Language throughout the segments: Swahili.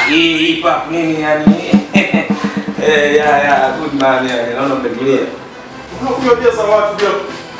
Hii hii pap nini yani? Eh, ya ya good man yani. Naona mmetulia. Unakunywa pia za watu pia.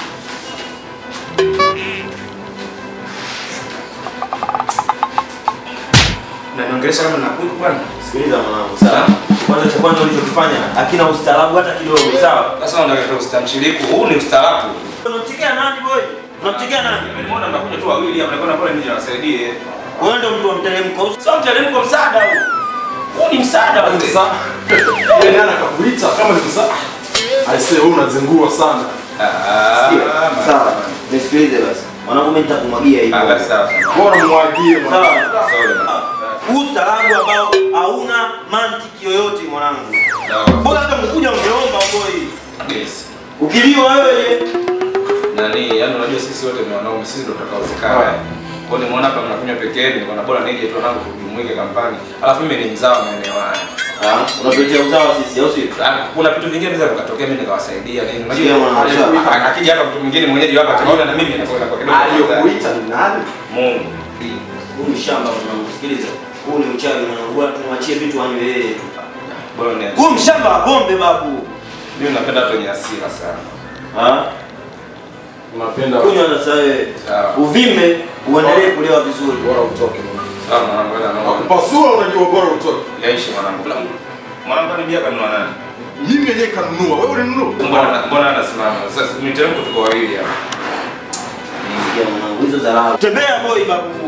Na niongelesha kama nakuku bwana. Sikiliza mwanangu, sawa? Kwanza cha kwanza ulichokifanya hakina ustaarabu hata kidogo, sawa? Sasa unataka tu ustamshiriku. Huu ni ustaarabu. Unamchekea nani boy? Unamchekea nani? Nimeona mnakuja tu wawili hapa, naona pale nije niwasaidie. Wewe ndio mtu wa mteremko. Sio mteremko msaada huu. Huu ni msaada wa Sasa yeye nani akakuita kama ni sasa? Aisee wewe unazingua sana. Ah, Sawa. Nisikilize basi. Mwanangu mimi nitakumwagia hivi. Ah, basi sawa. Bora mwagie mwana. Sawa. Sorry. Huu ustaarabu ambao hauna mantiki yoyote mwanangu. Sawa. Bora hata mkuja ungeomba boy. Yes. Ukiliwa wewe nani yani unajua sisi wote ni wanaume sisi ndio tutakaozikana kwa hiyo nimeona hapa mnakunywa peke yenu nikaona bora nije tu nangu tujumuike kampani alafu mimi ni mzao wa maeneo haya Ah, unatuletea usawa sisi au sio? Ah, kuna vitu vingine vinaweza vikatokea mimi nikawasaidia nini Sikia mwana, unajua a- akija hapa mtu mwingine mwenyeji hapa ataona na mimi inakuwa inakuwa kidogo Aliyokuita ni nani? Mungu Huu ni shamba mwanangu, sikiliza. Huu ni uchawi mwanangu, bora tumwachie vitu anywe yeye tu. bora ni Huu mshamba wa bombe babu. mimi napenda watu wenye hasira sana Ah, Unapenda kunywa sasa wewe. sawa Uvimbe uendelee kulewa vizuri. bora utoke. sawa mwanangu wewe na Akupasua unajua bora utoke. yaishi mwanangu mwanangu ni bia kanunua nani Mimi mwenyewe kanunua, wewe ulinunua? mbona mbona anasimama sasa miteremko tuko wawili hapa Sikia mwanangu, hizo dharau. Tembea boy babu.